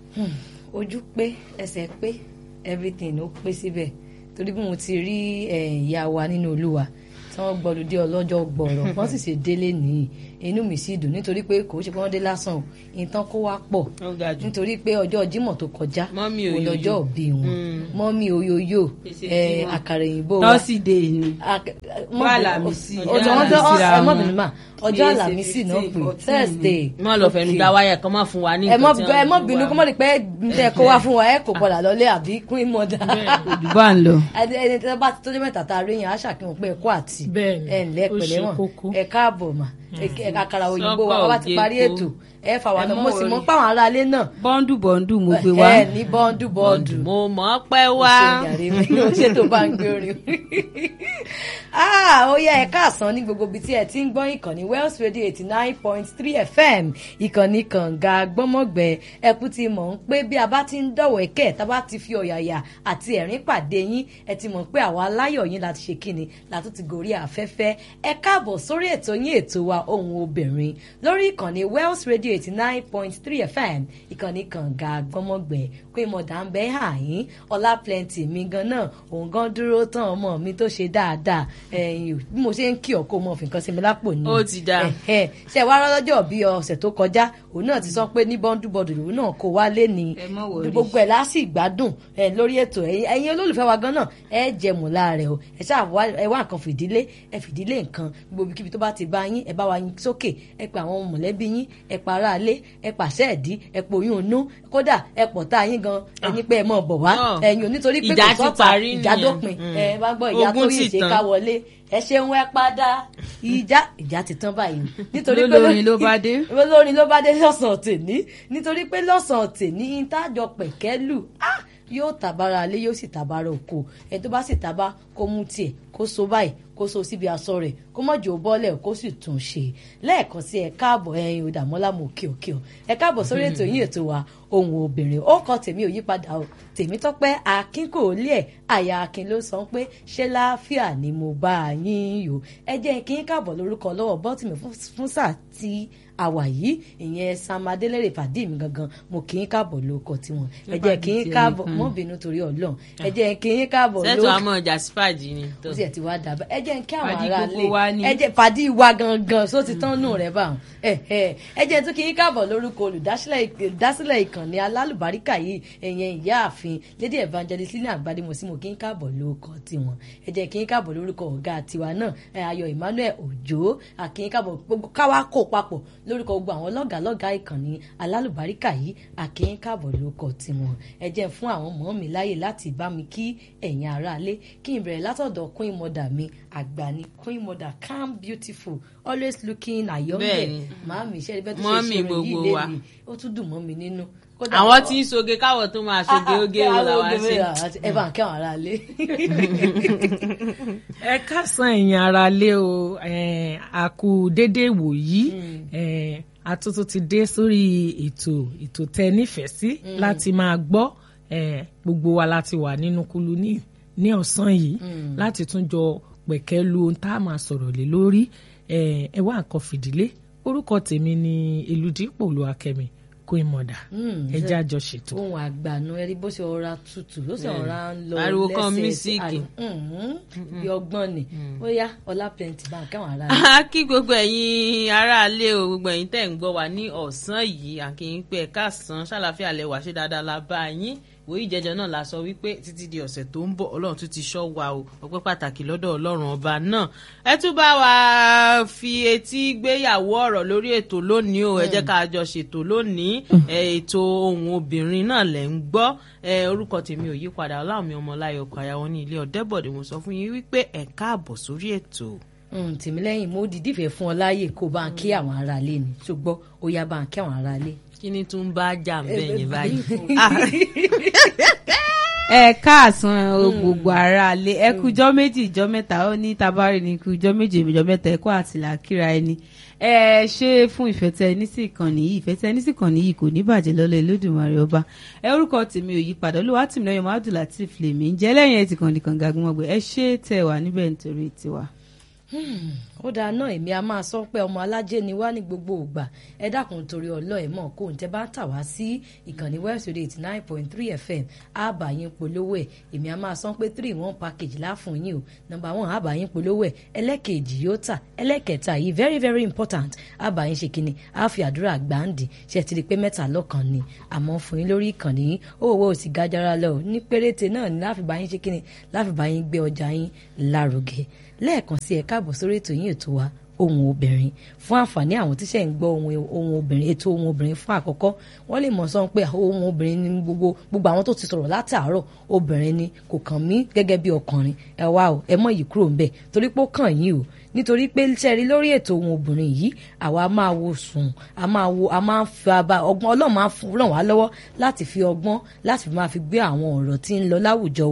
ojú pé ẹsẹ̀ pé everything ó pé síbẹ̀ torí bí mo ti rí ìyá wa nínú olúwa tí wọ́n gbọ́dọ̀ dé ọlọ́jọ́ gbọ̀rọ̀ wọ́n sì ṣe délé nìyí inú mi sì dùn nítorí pé kò ṣe pé wọ́n dé lásán o ìtàn kó wá pọ̀ Ó ga jù. nítorí pé ọjọ́ Jímọ̀ tó kọjá Mọ́mì òun Oyoyo. lọ́jọ́ òbí wọn Mm. mọ́mí oyoyo Èsì eh, Jímọ̀. àkàrà òyìnbó wa tọ́sídẹ̀ẹ́ ni Ak- mọ́- Wà Àlàmísì. ọjọ́ Ọjọ́ ọjọ́ Àlàmísì ra ẹ mọ́ wọn. bínú mà ọjọ́ Kìí ṣe Àlàmísì náà 15, pé 14. Thursday má lọ fẹnu Okay gba wáyà kan má fún wa ní ẹ mọ nǹkan tí ẹ mọ wọ́n bínú wá. kó mọ ní pé tẹ kó wá fún wa ẹ kò padà lọlé àbí queen mother òdùbà ń lọ. ẹni ẹni tí wọn bá tó dé mẹ́ta tá a rí yẹn á ṣàkíyàn pé ẹ kó àti Bẹ́ẹ̀ni, ẹ ǹlẹ́ ó pẹ̀lẹ́ ṣe wọn kókó. ẹ káàbọ̀ mà ẹ àkàrà òyìnbó wa Sọ́pà wá ti parí òjé ètò kó. ẹ fà wà Ẹ náà mọ́ mo sì mọ worry. páwọn aráalé náà bọ́ńdù bọ́ńdù mo gbé wá. ẹ ní bọ́ńdù bọ́ọ̀dù mo mọ̀ ọ́ pẹ́ wá. ṣé tó bá ń gbé orin ah ó yẹ ẹ káàsán ní gbogbo ibi tí ẹ ti ń gbọ́ ìkànnì Wells Radio eighty nine point three FM ìkànnì kànga gbọ́mọ̀gbẹ́ ẹkú ti mọ̀ ń pé bí a bá ti ń dọ̀wọ̀ ẹ̀kẹ́ tá a bá ti fi ọ̀yàyà àti ẹ̀rín pàdé yín ẹ ti mọ̀ pé àwa aláyọ̀ yín láti ṣe kíni látún ti gòrí afẹ́fẹ́ ẹ káàbọ̀ sórí ètò yín ètò wa ohun obìnrin lórí ìkànnì Wells Radio eighty nine point three FM ìkànnì kànga gbọ́mọ̀gbẹ́ pé mọ̀dà ń bẹ́ àyín ọlá plenty mi gan náà òun gan dúró tán ọmọ mi tó ṣe dáadáa ẹ̀yìn bí mo ṣe ń kí ọkọ mọ fìkan sí mi lápò ní. Ó ti dáa. Ẹ̀hẹ̀. ṣe wá lọ́jọ́ bí ọ̀sẹ̀ tó kọjá òun náà ti sọ pé ní bọ́ńdù bọ́ọ̀dù lòun náà kó wá lé ní Ẹ má worry. gbogbo ẹ̀ lásì gbádùn ẹ̀ lórí ètò ẹ̀yin ẹ̀yin olólùfẹ́ wa gan náà ẹ jẹ̀mú láàrẹ̀ o ẹ ṣáà wá ẹ wá nǹkan fìdílé ẹ fìdílé nǹkan gbogbo kíbi tó bá ti bá yín ẹ bá wa yín sókè ẹ pa àwọn mọ̀lẹ́bí yín ẹ pa ara alé ẹ pàṣẹ ẹ̀dí ẹ pòyún inú kódà ẹ pọ̀ tá yín gan ẹni pé ẹ mọ̀ bọ̀ wá Ah. ẹ̀yin ò nítorí pé Ìjà kò ti sọ́ta parí ìjà nìyẹn. dópin Mm. ẹ bá gbọ́ ìyá tó Ogun yìí ti ṣe tán. ká wọlé ẹ ṣeun ẹ padà ìjà ìjà ti tán báyìí nítorí pé Lólórin ló bá dé. olórin ló bá dé lọ́sàn-án tèní nítorí pé lọ́sàn-án tèní ìtajọ pẹ̀kẹ́lù ah, yóò tàbára alé yóò sì tàbára oko ẹ tó bá sì tàbá kó mú tiẹ̀ kó so báyìí kó so síbi aṣọ rẹ̀ kó mọ̀jọ́ bọ́lẹ̀ kó sì tún ṣe lẹ́ẹ̀kan sí ẹ káàbọ̀ ẹyin òdàmọ́lá mo kí o kí o ẹ káàbọ̀ sórí ètò yín ètò wa ohun obìnrin ó kọ tèmi ò yípadà o tèmi tọ́pẹ́ akin kò lé ẹ̀ àyà akin ló sọ pé ṣé láàfíà ni mo bá a yín yò ẹ jẹ́ kí n káàbọ̀ lórúkọ lọ́wọ́ bọ́tìmí fún- fún sáà tí àwà yìí ìyẹn sam adélèrè fàdí mi gangan mo kì í káàbọ̀ lórúkọ tiwọn ẹ jẹ́ kí n káàbọ̀ mọ́ bínú torí ọlọ́run ẹ jẹ́ kí n káàbọ̀ sẹ́tù lórúkọ àmọ́ ọjà sífàjì ni. tó. ó sì ẹ̀ ti wá dàbẹ́ ẹ jẹ́ kí àwọn Fàdí ará gbogbo wa ni. lé ẹ jẹ́ fàdí wa gangan só ti tán nù rẹ̀ bá wọn ẹ ẹ ẹ jẹ́ tún kí n káàbọ̀ lórúkọ olùdásílẹ̀ ìdásílẹ̀ ìkànnì alálùbáríkà yìí ẹ̀yẹn ìyáàfin lady evangelist ní àgbàdìmọ̀sí mo kí n káàbọ̀ lórúkọ tiwọn ẹ jẹ́ kí n káàbọ̀ lórúkọ ọ̀gá tiwa náà ẹ, ayọ̀ emmanuel òjó àkí n káàbọ̀ gbogbo káwá kó papọ̀ lórúkọ gbogbo àwọn lọ́gàlọ́gà ìkànnì alálùbáríkà yìí àkí n káàbọ̀ lórúkọ tiwọn ẹ jẹ́ fún àwọn ọmọ mi láyè láti bá mi kí ẹ̀yin aráalé kí n bẹ̀rẹ̀ látọ̀dọ̀ queen mother mi àgbà ni queen mother calm beautiful always looking ayọ̀ǹgẹ̀ Bẹ́ẹ̀ni. màámi iṣẹ́ ibẹ̀ tó ṣe Mọ́mì ṣe rẹ̀ yìí gbogbo wa. lé mi ó tún dùn mọ́ mi nínú. Kódà- àwọn tí ń soge káwọ̀ tó máa soge oge wo la wá ṣe. ẹ bá ń kẹ́ àwọn aráalé. ẹ kásán ẹ̀yin ara lé o eh, a kú dédé wòyí eh, àtúntò ti dé sórí ètò ètò tẹ nífẹ̀ẹ́ sí láti máa gbọ́ eh, gbogbo wa láti wà nínú kulu ní ní ọ̀sán yìí láti tún jọ pẹ̀kẹ́ lu ohun tá a máa sọ̀rọ̀ lé lórí eh, ẹ wá nǹkan fìdílé orúkọ tèmi ni Elúdípò Olúwakẹ́mi Queen Mother ẹ jẹ́ àjọ ṣètò. ohun àgbànú ẹni bó ṣe ọra tutù ló ṣe ọra ń lọ Ariwo kan lẹ́sẹ̀ mísíkì. àrí- Mhm. bí ọgbọ́n ni ó yá ọlá plenty bá ń kẹ́ àwọn aráalé. a kí gbogbo ẹ̀yin aráalé o gbogbo ẹ̀yin tẹ̀ ń gbọ́ wa ní ọ̀sán yìí àkìyìn pé ẹ̀ka sàn ṣàlàfíà lẹ́wà ṣe dáadáa la bá yín wòye ìjẹjọ náà la sọ wípé títí di ọ̀sẹ̀ tó ń bọ̀ ọlọ́run tún ti ṣọ́ wa o ọpẹ́ pàtàkì lọ́dọ̀ ọlọ́run ọba náà ẹ tún bá wa fi etí gbéyàwó ọ̀rọ̀ lórí ètò lónìí o ẹ jẹ́ ká jọ ṣètò lónìí ẹ, ètò ohun obìnrin náà lẹ̀ ń gbọ́ ẹ, orúkọ tèmi ò yípadà ọlámi ọmọláyọ̀ ọkọ̀ àyàwó ní ilé ọ̀dẹ́bọ̀dé mo sọ fún yín wípé ẹ káàbọ̀ sórí ètò. Mm, tìmílẹ́yìn mo dìídì fẹ́ fún ọ láàyè kó bá ń kí àwọn aráalé ni ṣùgbọ́n ó yá bá ń kí àwọn aráalé. kí ni tún bá jà ń bẹ̀ yẹn báyìí. ẹ káàsán o gbogbo ara lé ẹ kújọ́ méjì ìjọ́ mẹ́ta ó ní tabari ní kújọ́ méjì ìjọ́ mẹ́ta ẹ kó àtìlà kíra ẹni ẹ ṣe fún ìfẹ́ tẹ ní sí ìkànnì yìí ìfẹ́ tẹ ní sí ìkànnì yìí kò ní bàjẹ́ lọ́lọ́ Olódùmarè ọba ẹ orúkọ tèmi ò yí padà olúwa tìmí lọ́yọ̀ Muhammadu Lateef lèmi ń jẹ́ lẹ́yìn ẹ̀ tí kàn nìkan gagun ọgbẹ́ ẹ ṣe tẹ wà níbẹ̀ nítorí tiwa. ó dáa náà èmi a máa sọ pé ọmọ alájẹ ni wá ní gbogbo ògbà ẹ dákun torí ọlọ ẹ mọ kó n tẹ bá ń tà wá sí ìkànnì west radio eighty nine point three fm àbá yín polówó ẹ èmi a máa sọ pé three one package láfún yín o number one àbá yín polówó ẹ ẹlẹ́kejì yóò tà ẹlẹ́kẹta yìí very very important àbá yín ṣe kínní á fi àdúrà gbàǹdì ṣe ti rí i pé mẹ́ta lọ́kàn ni àmọ́ fún yín lórí ìkànnì yín owó ò sì gajara lọ ní péréte náà ni láfi bá yín ṣe kínní láfi bá yín gbé ọjà yín lárugẹ lẹ́ẹ̀kan sí ẹ káàbọ̀ sórí ètò yín ètò wa ohun obìnrin fún àǹfààní àwọn tíṣẹ̀ ń gbọ́ ohun ohun obìnrin ètò ohun obìnrin fún àkọ́kọ́ wọ́n lè mọ̀ sọ́n pé ohun obìnrin ni gbogbo gbogbo àwọn tó ti sọ̀rọ̀ látàárọ̀ obìnrin ni kò kàn mí gẹ́gẹ́ bí ọkùnrin ẹ wá o ẹ mọ̀ yìí kúrò ń bẹ̀ torí pé ó kàn yín o nítorí pé sẹ́rí lórí ètò ohun obìnrin yìí àwa máa wo sùn a máa wo a máa ń fi aba ọgbọ́n ọlọ́run máa ń ràn wá lọ́wọ́ láti fi ọgbọ́n láti máa fi gbé àwọn ọ̀rọ̀ tí ń lọ láwùjọ